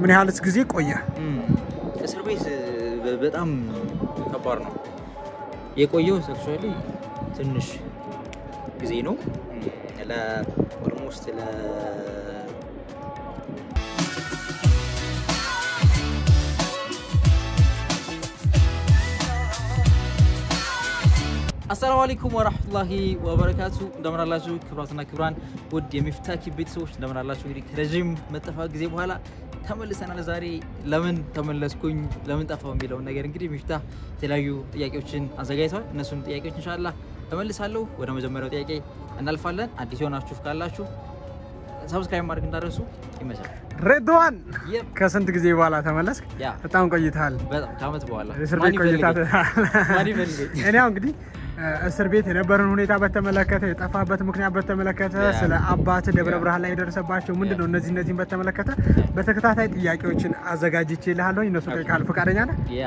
ምን ያህልስ ጊዜ ቆየ? እም፣ እስር ቤት እ፣ በጣም ከባድ ነው የቆየው። አክቹዋሊ ትንሽ ጊዜ ነው ለ ኦልሞስት ለ አሰላሙ አለይኩም ወራህመቱላሂ ወበረካቱ። እንደምን አላችሁ ክብራትና ክብራን ውድ የሚፍታኪ ቤተሰቦች እንደምን አላችሁ? እንግዲህ ከረዥም መጠፋት ጊዜ በኋላ ተመልሰናል። ዛሬ ለምን ተመለስኩኝ ለምን ጠፋው የሚለውን ነገር እንግዲህ ሚፍታ የተለያዩ ጥያቄዎችን አዘጋጅተዋል። እነሱን ጥያቄዎች ኢንሻአላህ እመልሳለሁ። ወደ መጀመሪያው ጥያቄ እናልፋለን። አዲስ የሆናችሁ ካላችሁ ሰብስክራይብ ማድረግ እንዳደረሱ ይመቻል። ሬድዋን Yep. ከስንት ጊዜ በኋላ ተመለስክ? ያ በጣም ቆይተሃል። በጣም ከአመት በኋላ እስር ማን ቤት ቆይታ ይፈልገኝ? ማን ይፈልገኝ? እኔ ያው እንግዲህ እ፣ እስር ቤት የነበረን ሁኔታ በተመለከተ የጠፋበት ምክንያት በተመለከተ ያ። ስለ አባት ደብረ ያ። ብርሃን ላይ የደረሰባቸው ምንድን ነው ያ። እነዚህ እነዚህን በተመለከተ በተከታታይ ጥያቄዎችን አዘጋጅቼ ልሃለሁ። እነሱ ኦኬ። ጠይቃል። ፈቃደኛ ነህ? ያ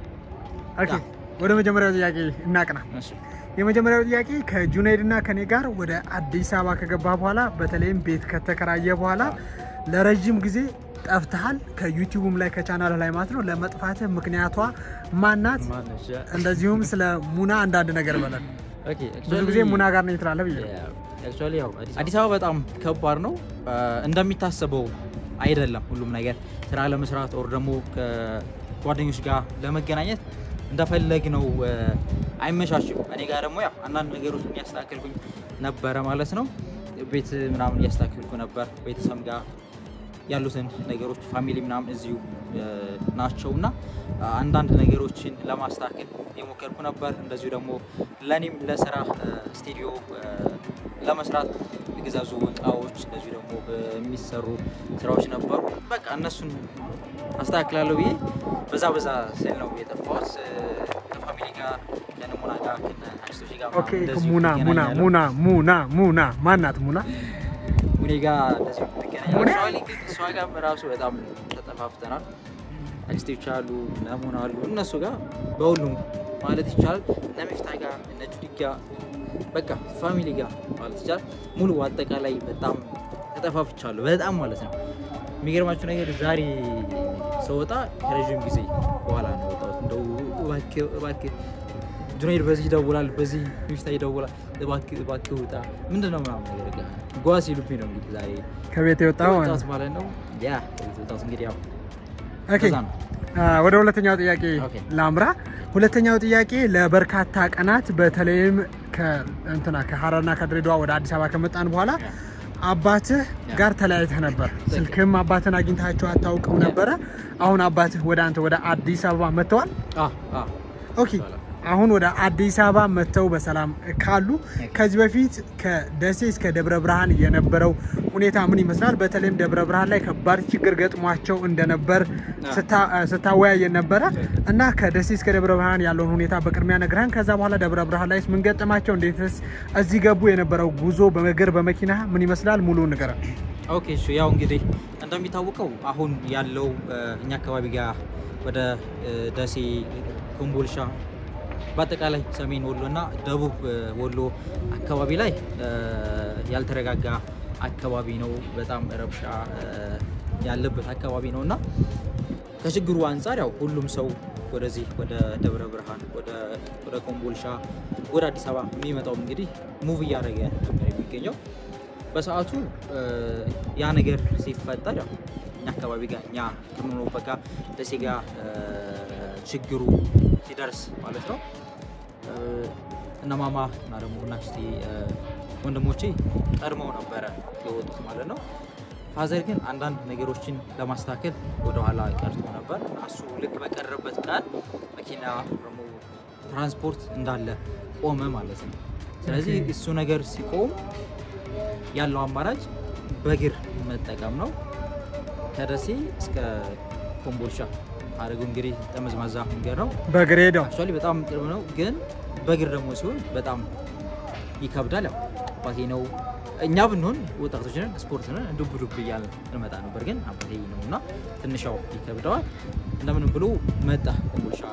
ኦኬ። ያ። ወደ መጀመሪያው ጥያቄ እናቅና። እሺ የመጀመሪያው ጥያቄ ከጁናይድ እና ከኔ ጋር ወደ አዲስ አበባ ከገባ በኋላ በተለይም ቤት ከተከራየ በኋላ ለረዥም ጊዜ ጠፍተሃል። ከዩቲዩብም ላይ ከቻናል ላይ ማለት ነው። ለመጥፋትህ ምክንያቷ ማናት? ማነሽ? ያ እንደዚሁም ስለ ሙና አንዳንድ ነገር በለን። ኦኬ ብዙ ጊዜ ሙና ጋር ነኝ ትላለህ ብዬ ነው። አክቹዋሊ ያው አዲስ አበባ በጣም ከባድ ነው። እንደሚታሰበው አይደለም። ሁሉም ነገር ስራ ለመስራት ኦር ደግሞ ከጓደኞች ጋር ለመገናኘት እንደፈለግ ነው አይመቻችም። እኔ ጋር ደግሞ ያው አንዳንድ ነገሮች እያስተካከልኩኝ ነበረ ማለት ነው። ቤት ምናምን እያስተካከልኩ ነበር ቤተሰብ ጋር ያሉትን ነገሮች ፋሚሊ ምናምን እዚሁ እ፣ ናቸው እና አንዳንድ ነገሮችን ለማስተካከል የሞከርኩ ነበር። እንደዚሁ ደግሞ ለእኔም ለስራ እ፣ ስቱዲዮ እ፣ ለመስራት የገዛዙ እቃዎች እንደዚሁ ደግሞ የሚሰሩ ስራዎች ነበሩ። በቃ እነሱን አስተካክላለሁ ብዬ በዛ በዛ ስል ነው የጠፋሁት። እ፣ ከፋሚሊ ጋር ከነሙና ጋር ከአክስቶቼ ጋር ኦኬ ምናምን እንደዚሁ ሙና ሙና እገናኛለሁ። ሙና ሙና ሙና ማናት ሙና? ሙኔ ጋር እንደዚህ እንገናኛለን። ሙኔ? አክቹዋሊ ግን እሷ ጋር ራሱ በጣም ተጠፋፍተናል። አክስቶች አሉ፣ ነሙና አሉ። እነሱ ጋር በሁሉም ማለት ይቻላል እነ ሚፍታ ጋር እነ ጁዲ ጋር በቃ ፋሚሊ ጋር ማለት ይቻላል ሙሉ አጠቃላይ በጣም ተጠፋፍቻለሁ። በጣም ማለት ነው። የሚገርማችሁ ነገር ዛሬ ስወጣ ከረዥም ጊዜ በኋላ ነው የወጣሁት። እንደው እባክህ እባክህ ጁኔድ በዚህ ይደውላል፣ በዚህ ሚፍታ ይደውላል፣ እባክህ እባክህ ውጣ ምንድን ነው ምናምን ነገር ጋር ጓ ሲሉብኝ ነው እንግዲህ ዛሬ ከቤት የወጣው ማለት የወጣሁት ነው። ማለት ነው። ያ ከቤት የወጣሁት እንግዲህ ያው ኦኬ በዛ ነው። አ፣ ወደ ሁለተኛው ጥያቄ ኦኬ። ላምራ። ሁለተኛው ጥያቄ ለበርካታ ቀናት በተለይም ከእንትና ከሀረርና ከድሬዳዋ ወደ አዲስ አበባ ከመጣን በኋላ ያ። አባትህ ያ። ጋር ተለያይተህ ነበር። ስልክም አባትህን አግኝታቸው አታውቅም ያ። ነበረ። አሁን አባትህ ወደ አንተ ወደ አዲስ አበባ መጥተዋል። አ አ ኦኬ አሁን ወደ አዲስ አበባ መጥተው በሰላም ካሉ ከዚህ በፊት ከደሴ እስከ ደብረ ብርሃን የነበረው ሁኔታ ምን ይመስላል? በተለይም ደብረ ብርሃን ላይ ከባድ ችግር ገጥሟቸው እንደነበር ስታ- ስታወያየን ነበረ እና ከደሴ እስከ ደብረ ብርሃን ያለውን ሁኔታ በቅድሚያ ነግረን፣ ከዛ በኋላ ደብረ ብርሃን ላይ ምን ገጠማቸው? እንዴትስ እዚህ ገቡ? የነበረው ጉዞ በእግር በመኪና ምን ይመስላል? ሙሉ ንገረን። ኦኬ እሺ ያው እንግዲህ እንደሚታወቀው አሁን ያለው እ፣ እኛ አካባቢ ጋር ወደ እ፣ ደሴ፣ ኮምቦልሻ በአጠቃላይ ሰሜን ወሎ እና ደቡብ እ፣ ወሎ አካባቢ ላይ እ፣ ያልተረጋጋ አካባቢ ነው። በጣም ረብሻ እ፣ ያለበት አካባቢ ነው እና ከችግሩ አንጻር ያው ሁሉም ሰው ወደዚህ ወደ ደብረ ብርሃን ወደ ወደ ኮምቦልሻ ወደ አዲስ አበባ የሚመጣው እንግዲህ ሙቭ እያደረገ ነበር የሚገኘው። በሰዓቱ እ፣ ያ ነገር ሲፈጠር ያው እኛ አካባቢ ጋር እኛ ከምንኖርበት ጋር ደሴ ጋር እ፣ ችግሩ ሲደርስ ማለት ነው እ፣ እነ ማማ እና ደግሞ እና አክስቴ እ፣ ወንድሞቼ ቀድመው ነበረ የወጡት ማለት ነው። ፋዘር ግን አንዳንድ ነገሮችን ለማስተካከል ወደኋላ ቀርቶ ነበር። እና እሱ ልክ በቀረበት ቀን መኪና ደግሞ ትራንስፖርት እንዳለ ቆመ ማለት ነው። ስለዚህ ኦኬ። እሱ ነገር ሲቆም ያለው አማራጭ በእግር መጠቀም ነው። ከደሴ እስከ ኮምቦልቻ አድርገው እንግዲህ ጠመዝማዛ መንገድ ነው። በእግር ሄደው አክቹዋሊ በጣም ቅርብ ነው፣ ግን በእግር ደግሞ ሲሆን በጣም ይከብዳል። ያው አባቴ ነው እኛ ብንሆን ወጣቶች ነን፣ ስፖርት ነን፣ ዱብ ዱብ እያልን እንመጣ ነበር። ግን አባቴ ነው እና ትንሽ ያው ይከብደዋል። እንደምንም ብሎ መጣ ኮምቦልቻ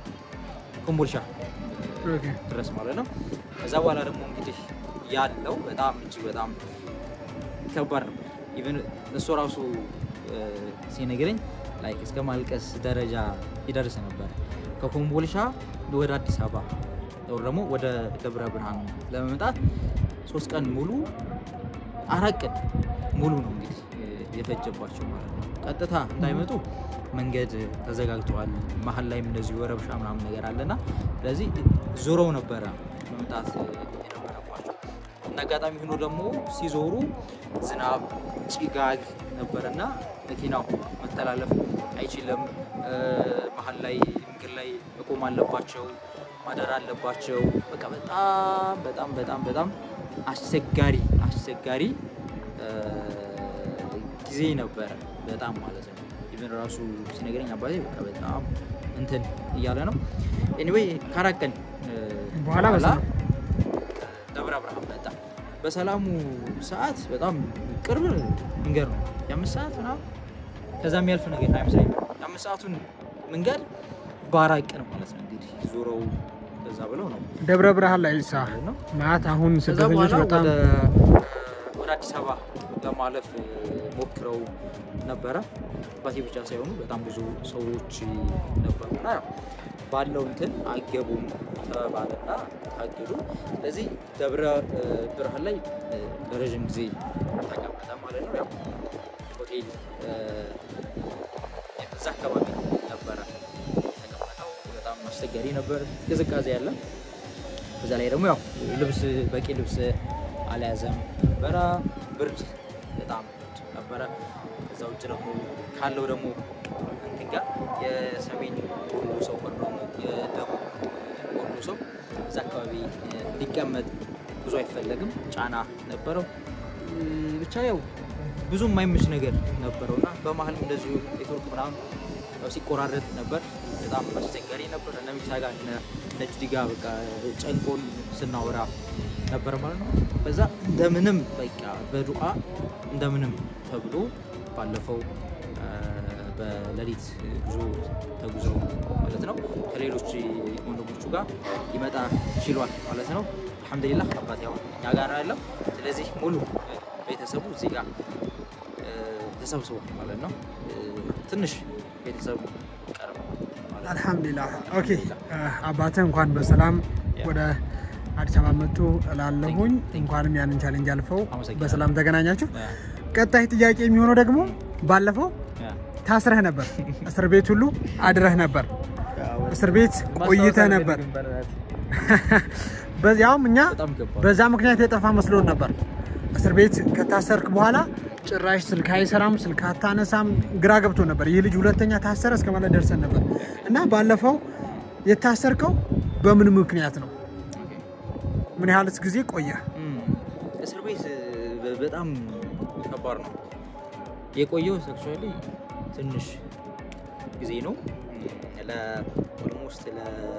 ኮምቦልቻ ኦኬ። ድረስ ማለት ነው። ከዛ በኋላ ደግሞ እንግዲህ ያለው በጣም እጅግ በጣም ከባድ ነበር። ኢቨን እሱ ራሱ እ፣ ሲነግረኝ ላይክ እስከ ማልቀስ ደረጃ ይደርስ ነበር። ከኮምቦልሻ ወደ አዲስ አበባ ወር ደግሞ ወደ ደብረ ብርሃን ለመምጣት ሶስት ቀን ሙሉ አራት ቀን ሙሉ ነው እንግዲህ እ፣ የፈጀባቸው ማለት ነው። ቀጥታ እንዳይመጡ መንገድ ተዘጋግተዋል። መሀል ላይም እንደዚሁ ረብሻ ምናምን ነገር አለና ስለዚህ ዞረው ነበረ መምጣት እ፣ የነበረባቸው። እና አጋጣሚ ሆኖ ደግሞ ሲዞሩ ዝናብ፣ ጭጋግ ነበረና መኪናው መተላለፍ አይችልም። እ፣ መሀል ላይ መንገድ ላይ መቆም አለባቸው፣ ማደር አለባቸው። በቃ በጣም በጣም በጣም በጣም አስቸጋሪ አስቸጋሪ እ፣ ጊዜ ነበረ በጣም ማለት ነው። ኢቨን ራሱ ሲነግረኝ አባቴ በቃ በጣም እንትን እያለ ነው። ኤኒዌይ ከአራት ቀን እ፣ በኋላ በሰላም ደብረ ብርሃን መጣ። በሰላሙ ሰዓት በጣም ቅርብ መንገድ ነው፣ የአምስት ሰዓት ምናምን ከዛ የሚያልፍ ነገር አይመስለኝም። የአምስት ሰዓቱን መንገድ በአራት ቀን ማለት ነው እንግዲህ ዞረው ከዛ ብለው ነው ደብረ ብርሃን ላይ ሳ ነው ማለት አሁን ከዛ ስደተኞች በኋላ በጣም ወደ ወደ አዲስ አበባ ለማለፍ ሞክረው ነበረ። አባቴ ብቻ ሳይሆኑ በጣም ብዙ ሰዎች ነበሩና ያው ባለው እንትን አገቡም ተባለና ታገዱ። ስለዚህ ደብረ እ፣ ብርሃን ላይ እ፣ ለረዥም ጊዜ ተቀመጠ ማለት ነው። ያው ሆቴል እ፣ እዛ አካባቢ ነበረ የተቀመጠው። በጣም አስቸጋሪ ነበር፣ ቅዝቃዜ ያለ በዛ ላይ ደግሞ ያው ልብስ በቂ ልብስ አልያዘም ነበረ። ብርድ በጣም ብርድ ነበረ። ከዛ ውጭ ደግሞ ካለው ደግሞ እንትን ጋር የሰሜን ወሎ ሰው ወር ደግሞ የደቡብ ወሎ ሰው እዛ አካባቢ እ፣ ሊቀመጥ ብዙ አይፈለግም። ጫና ነበረው። እ፣ ብቻ ያው ብዙ የማይመች ነገር ነበረው እና በመሀልም እንደዚሁ ኔትወርክ ምናምን ያው ሲቆራረጥ ነበር። በጣም አስቸጋሪ ነበር። እነ ሚሳ ጋር እነ ነጭ ዲጋ በቃ ጨንቆን ስናወራ ነበር ማለት ነው። በዛ እንደምንም በቃ በዱዓ እንደምንም ተብሎ ባለፈው አ፣ በሌሊት ጉዞ ተጉዘው ማለት ነው ከሌሎች ወንድሞቹ ጋር ሊመጣ ችሏል ማለት ነው። አልሐምዱሊላህ አባት ያው እኛ ጋር ነው ያለው። ስለዚህ ሙሉ ቤተሰቡ እዚህ ጋር እ፣ ተሰብስቧል ማለት ነው። እ፣ ትንሽ ቤተሰቡ ቀርብ ማለት ነው። አልሐምዱሊላህ ኦኬ አባትህ እንኳን በሰላም ያ። ወደ አዲስ አበባ መጡ እላለሁኝ Thank you. እንኳንም ያንን ቻሌንጅ አልፈው አመሰግናለሁ። በሰላም ተገናኛችሁ ያ፣ ቀጣይ ጥያቄ የሚሆነው ደግሞ ባለፈው ያ። ታስረህ ነበር እስር ቤት ሁሉ አድረህ ነበር እስር ቤት ቆይተህ ነበር በዚያውም እኛ በጣም ገባ በዛ ምክንያት የጠፋ መስሎን ነበር እስር ቤት ከታሰርክ በኋላ ጭራሽ ስልክ አይሰራም ስልክ አታነሳም ግራ ገብቶ ነበር ይህ ልጅ ሁለተኛ ታሰረ እስከ ማለት ደርሰን ነበር እና ባለፈው የታሰርከው በምን ምክንያት ነው ምን ያህልስ ጊዜ ቆየህ እም፣ እስር ቤት እ፣ በጣም ከባድ ነው የቆየው አክቹዋሊ ትንሽ ጊዜ ነው ለኦልሞስት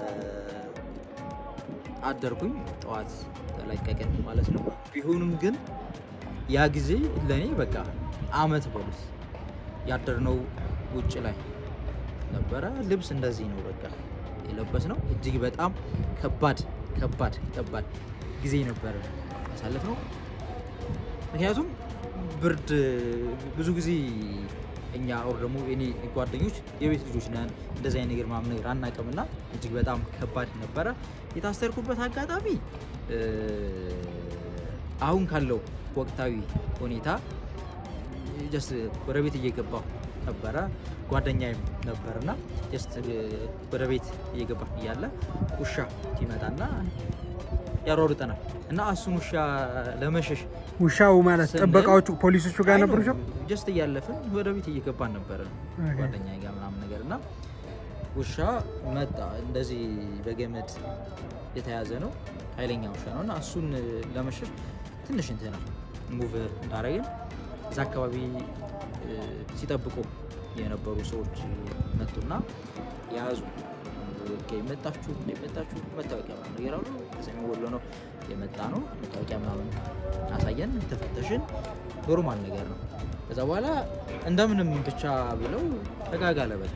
አደርኩኝ ጠዋት ተለቀቅን ማለት ነው ቢሆንም ግን ያ ጊዜ ለእኔ በቃ አመት በሉት ያደርነው ውጭ ላይ ነበረ ልብስ እንደዚህ ነው በቃ የለበስ ነው እጅግ በጣም ከባድ ከባድ ከባድ ጊዜ ነበረ ያሳለፍ ነው ምክንያቱም ብርድ ብዙ ጊዜ እኛ ኦር ደግሞ እኔ ጓደኞች የቤት ልጆች ነን እንደዚህ አይነት ነገር ምናምን ነገር አናውቅምና እጅግ በጣም ከባድ ነበረ የታሰርኩበት አጋጣሚ እ፣ አሁን ካለው ወቅታዊ ሁኔታ ጀስት ወደ ቤት እየገባሁ ነበረ ጓደኛዬም ነበርና ጀስት ወደ ቤት እየገባ እያለ ውሻ ሲመጣና ያሯሩጠናል እና እሱን ውሻ ለመሸሽ ውሻው ማለት ስንል- ጥበቃዎቹ ፖሊሶቹ ጋር አይ ነበሩ ነው፣ ጀስት እያለፍን ወደ ቤት እየገባን ነበረ ኦኬ። ጓደኛ ጋር ምናምን ነገር እና ውሻ መጣ እንደዚህ በገመድ የተያዘ ነው ኃይለኛ ውሻ ነው እና እሱን ለመሸሽ ትንሽ እንትና ሙቭ እንዳረግን እዛ አካባቢ እ፣ ሲጠብቁ የነበሩ ሰዎች መጡና የያዙ ኦኬ፣ መጣችሁ መጣችሁ መታወቂያ ምናምን ነገር አሉ ከሰሜን ወሎ ነው የመጣ ነው መታወቂያ ምናምን አሳየን ተፈተሽን ኖርማል ነገር ነው ከዛ በኋላ እንደምንም ብቻ ብለው ተጋጋለ በቃ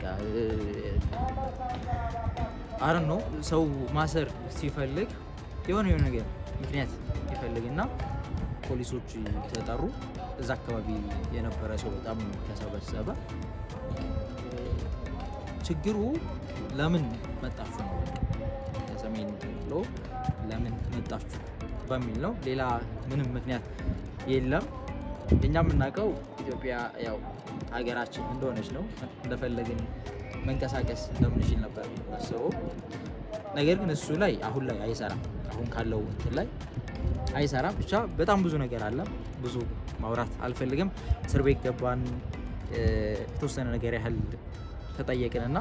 አረን ነው ሰው ማሰር ሲፈልግ የሆነ የሆነ ነገር ምክንያት ይፈልግና ፖሊሶች ተጠሩ። እዛ አካባቢ የነበረ ሰው በጣም ተሰበሰበ። ችግሩ ለምን መጣችሁ ነው። ከሰሜን ብሎ ለምን መጣችሁ በሚል ነው። ሌላ ምንም ምክንያት የለም። እኛ የምናውቀው ኢትዮጵያ ያው ሀገራችን እንደሆነች ነው። እንደፈለግን መንቀሳቀስ እንደምንችል ነበር የምናስበው። ነገር ግን እሱ ላይ አሁን ላይ አይሰራም። አሁን ካለው እንትን ላይ አይሰራም። ብቻ በጣም ብዙ ነገር አለ። ብዙ ማውራት አልፈልግም። እስር ቤት ገባን። የተወሰነ ነገር ያህል ተጠየቅንና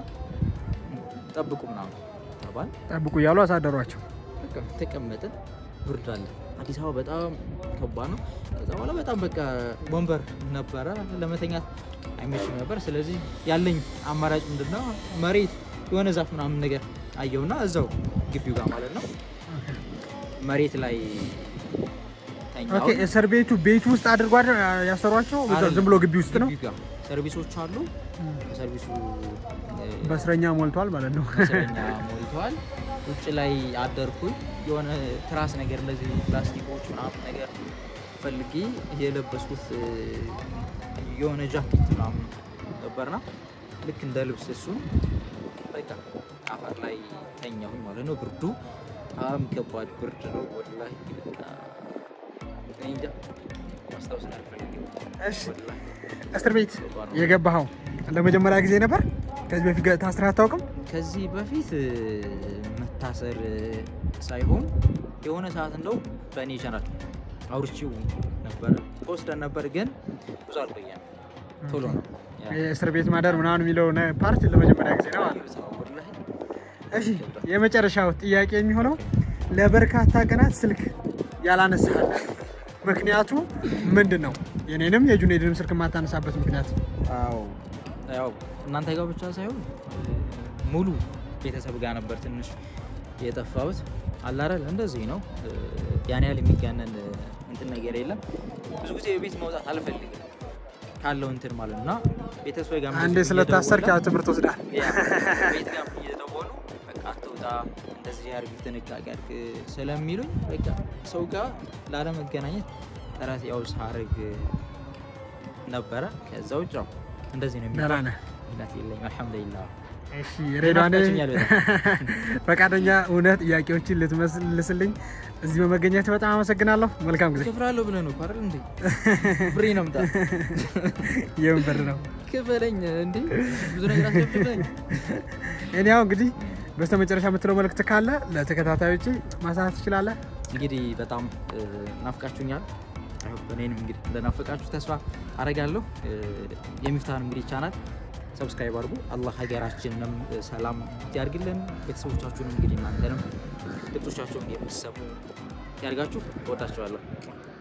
ጠብቁ ምናምን ተባል። ጠብቁ እያሉ አሳደሯቸው። በቃ ተቀመጥን። ብርድ አለ። አዲስ አበባ በጣም ከባድ ነው። ከዛ በኋላ በጣም በቃ ወንበር ነበረ ለመተኛት አይመችም ነበር። ስለዚህ ያለኝ አማራጭ ምንድነው መሬት የሆነ ዛፍ ምናምን ነገር አየውና እዛው ግቢው ጋር ማለት ነው መሬት ላይ ተኛው። ኦኬ፣ እስር ቤቱ ቤቱ ውስጥ አድርጓቸው ያሰሯቸው አይደለም፣ ዝም ብሎ ግቢ ውስጥ ነው። ግቢው ጋር ሰርቪሶች አሉ። ሰርቪሱ በእስረኛ ሞልቷል ማለት ነው። እስረኛ ሞልተዋል። ውጭ ላይ አደርኩኝ። የሆነ ትራስ ነገር እንደዚህ ፕላስቲኮች ምናምን ነገር ፈልጌ የለበስኩት እ፣ የሆነ ጃኬት ምናምን ነበርና ልክ እንደ ልብስ እሱን በቃ አፈር ላይ ተኛሁኝ ማለት ነው። ብርዱ በጣም ከባድ ብርድ ነው። ወላሂ በቃ እኔ እንጃ ማስታወስ ነው አልፈልግም። እሺ፣ ወላሂ እስር ቤት የገባኸው ለመጀመሪያ ጊዜ ነበር? ከዚህ በፊት ገ- ታስረህ አታውቅም? ከዚህ በፊት እ፣ መታሰር እ፣ ሳይሆን የሆነ ሰዓት እንደው በእኔ ቻናል አውርቼው ነበረ ወስደን ነበር፣ ግን ብዙ አልቆየም። ቶሎ ነው ያ- የእስር ቤት ማደር ምናምን የሚለው ነ- ፓርት ለመጀመሪያ ጊዜ ነው። ወላሂ እሺ የመጨረሻው ጥያቄ የሚሆነው ለበርካታ ቀናት ስልክ ያላነሳል ምክንያቱ ምንድን ነው? የኔንም የጁኔድንም ስልክ የማታነሳበት ምክንያት አዎ ያው እናንተ ጋር ብቻ ሳይሆን ሙሉ ቤተሰብ ጋር ነበር ትንሽ የጠፋሁት። አላረል እንደዚህ ነው። ያን ያህል የሚጋነን እንትን ነገር የለም። ብዙ ጊዜ ቤት መውጣት አልፈልግም ካለው እንትን ማለት ነው እና ቤተሰብ ጋር አንዴ ስለታሰርክ ያው ትምህርት ወስዳል። ያ ቤት ጋር እየደወሉ በቃ አትውጣ፣ እንደዚህ አድርግ፣ ጥንቃቄ አድርግ ስለሚሉኝ በቃ ሰው ጋር ላለመገናኘት ጥረት ያው ሳርግ ነበረ። ከዛ ውጭ ያው እንደዚህ ነው ደህና ነህ? ምክንያት የለኝም። አልሐምዱሊላህ እሺ ሬዳኔ ናፍቃችኛል ፈቃደኛ እውነት ጥያቄዎችን ልትመልስልኝ እዚህ በመገኘት በጣም አመሰግናለሁ። መልካም ጊዜ። ክፍላለሁ ብለህ ነው እኮ አይደል እንዴ? ብሬ ነው ምጣ የምን ብር ነው? ክፈለኝ እንዴ ብዙ ነገር አስገብለኝ። እኔ ያው እንግዲህ በስተመጨረሻ የምትለው መልእክት ካለ ለተከታታዮች ማሳት ትችላለህ። እንግዲህ በጣም እ፣ ናፍቃችሁኛል። አይ ሆፕ እኔንም እንግዲህ እንደናፈቃችሁ ተስፋ አደርጋለሁ። እ፣ የሚፍታህን እንግዲህ ቻናል ሰብስክራይብ አድርጉ። አላህ ሀገራችንንም እ፣ ሰላም ያርግልን። ቤተሰቦቻችሁንም እንግዲህ እናንተንም ድምጾቻቸውን የምትሰሙ ያርጋችሁ። እወዳችኋለሁ።